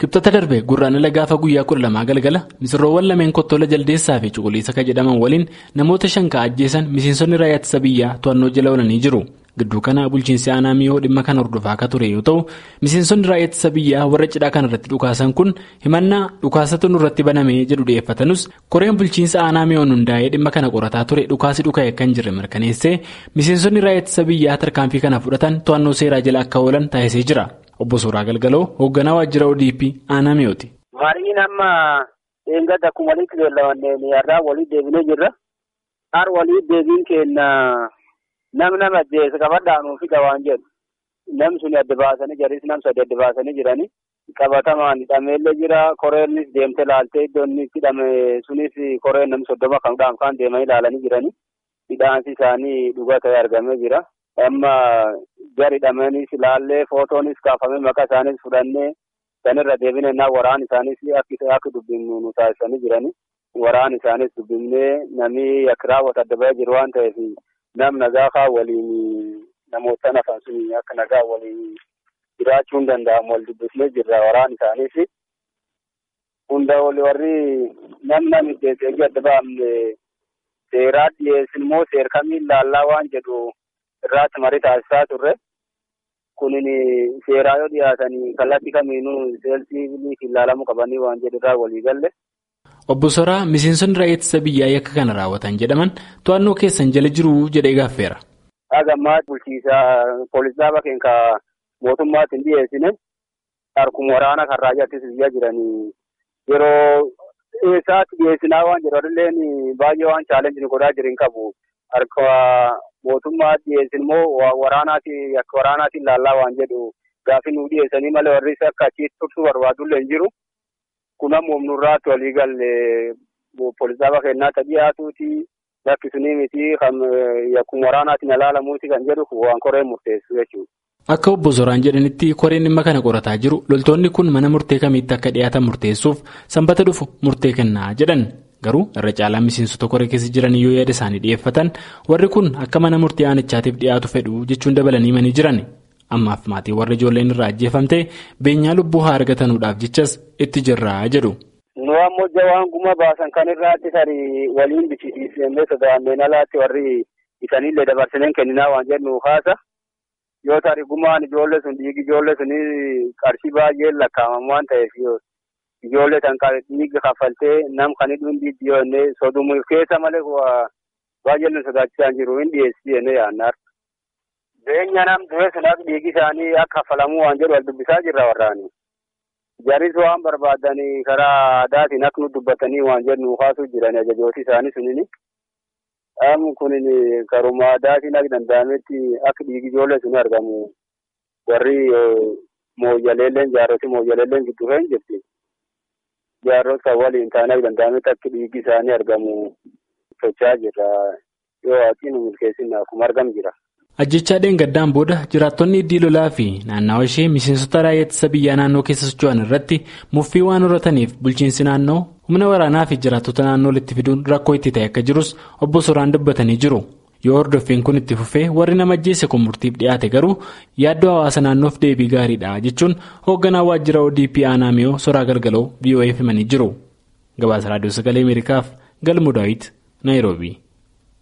Kibxata darbe gurraandhala gaafa guyyaa kudha lamaa galgala misirroowwan lameen kottola jaldeessaa fi cuquliisa kan jedhaman waliin namoota shan kan ajjeesan miseensonni raayyaa ittisa biyyaa to'annoo jala oolanii jiru. Gidduu kana bulchiinsi aanaa miyoo dhimma kana hordofaa akka ture yoo ta'u miseensonni raayyaa ittisa biyyaa warra cidhaa kana irratti dhukaasan kun himannaa dhukaasatu nurratti banamee jedhu dhiyeeffatanus koreen bulchiinsa aanaa miyoon hundaa'ee dhimma kana qorataa ture dhukaasi dhuka'e kan jirre mirkaneessee miseensonni raayyaa ittisa biyyaa tarkaanfii kana fudhatan to'annoo seeraa jala akka oolan taasisee jira. Obbo Suuraa Galgaloo hoogganaa waajjira ODP aanaa mi'ooti. Mariin amma eeggadda akkuma walitti beellamanneen har'aa walii deebinee jirra. Har walii deebiin keenya nam nama ajjeese qabadhaanuu fi qabaan jedhu. Nam suni adda baasanii jiris nam sadi adda baasanii jiranii. Qabatamaan hidhameellee jira. Koreenis deemtee laaltee iddoo inni itti hidhame sunis koreen nam soddoma kan dhaanfaan deemanii ilaalanii jiranii. Hidhaansi isaanii dhugaa ta'ee argamee jira. Amma gari hidhameenis ilaallee footoonis kaafamee maqaa isaaniis fudhannee sanirra deebinee naa waraan isaanis akka dubbifnu nu taasisanii jiranii. Waraan isaanis dubbifnee namni akka raawwatu adda bahee jiru waan ta'eef nam nagaa waliin namoota nafan sun akka nagaa waliin jiraachuu hin danda'amu wal dubbifnee jirra waraan isaanis. Hunda warri nam namni deebi'ee adda baafne seeraa dhiyeessin immoo seer kamiin laallaa waan jedhu irraatti marii taasisaa turre. Kunin seeraa yoo dhiyaatanii kallattii kamiinuu seelsii ilaalamuu qabanii waan jedhu irraa walii galle. Obbo Soraa miseensonni raayyaa ittisa biyyaa yakka kana raawwatan jedhaman to'annoo keessan jala jiru jedhee gaaffeera. Hagammaa bulchiisaa poolisaa bakkeen ka mootummaatti hin dhiyeessine harkuma waraana kan raayyaa ittisa biyyaa jiranii yeroo eessaatti dhiyeessinaa waan jedhu illeen baay'ee waan chaalenjii godhaa jiru hin qabu. Harka mootummaa dhiyeessin immoo waraanaati akka waraanaatiin laallaa waan jedhu gaafi nu dhiyeessanii malee warri akka achitti tursuu barbaadullee hin jiru. Kun ammoo nurraatti walii galee poolisaa bakkeenyaa ta'ii dhiyaatuuti lakkisuni miti akkuma waraanaatiin ilaalamuuti kan jedhu waan koreen murteessu jechuudha. Akka obbo Zoraan jedhanitti koreen dhimma kana qorataa jiru loltoonni kun mana murtee kamiitti akka dhiyaatan murteessuuf sanbata dhufu murtee kennaa jedhan. Garuu irra caalaan miseensota koree keessa jiran yoo yaada isaanii dhiyeeffatan warri kun akka mana murtii aanichaatiif dhiyaatu fedhu jechuun dabalanii manii jiran. Ammaaf maatii warra ijoolleen irraa ajjeefamte beenyaa lubbuu haa argatanuudhaaf jechas itti jirraa jedhu. Nu ammoo jawaan guma baasan kan irraatti tarii waliin bichisiisnee sodaanneen alaatti warri isanillee dabarsineen kenninaa waan jennu haasa. Yoo tarii gumaan ijoollee sun dhiigi ijoollee sunii qarshii baay'ee lakkaa'aman waan ta'eef ijoollee tan dhiiga kaffaltee nam kan hidhuun dhiibbaa yoo inni sodumuuf keessa malee baay'ee nu sodaachisaan jiru hin dhiyeessii jennee yaadna. Beenya nam du'e sun akka dhiigi isaanii akka kaffalamuu waan jedhu wal dubbisaa jirra warraani. Jaris waan barbaadanii karaa aadaatiin akka nu dubbatanii waan jedhu kaasuu jiran ajajooti isaanii sunini. Dhaamu kunin karuma aadaatiin akka danda'ametti akka dhiigi ijoollee sun argamu warri mooyyaleelleen jaarroti mooyyaleelleen gidduu kan jirti. Jaarrota waliin taanee akka danda'ametti akka dhiigi isaanii argamu socho'aa jirra. Yoo waaqiin milkeessin akkuma argamu jira. Ajjechaa dheengaddaan booda jiraattonni iddii lolaa fi naannawa ishee miseensota raayyaa ittisa biyyaa naannoo keessa socho'an irratti muffii waan horataniif bulchiinsi naannoo humna waraanaa fi jiraattota naannoo walitti fiduun rakkoo itti ta'e akka jirus obbo Soraan dubbatanii jiru. Yoo hordoffiin kun itti fufee warri nama ajjeese kun murtiif dhiyaate garuu yaaddoo hawaasa naannoof deebii gaariidha jechuun hoogganaa waajjira ODP aanaa miyoo soraa galgaloo VOA himanii jiru. Gabaasa raadiyoo sagalee Ameerikaaf galmu daawit Naayiroobii.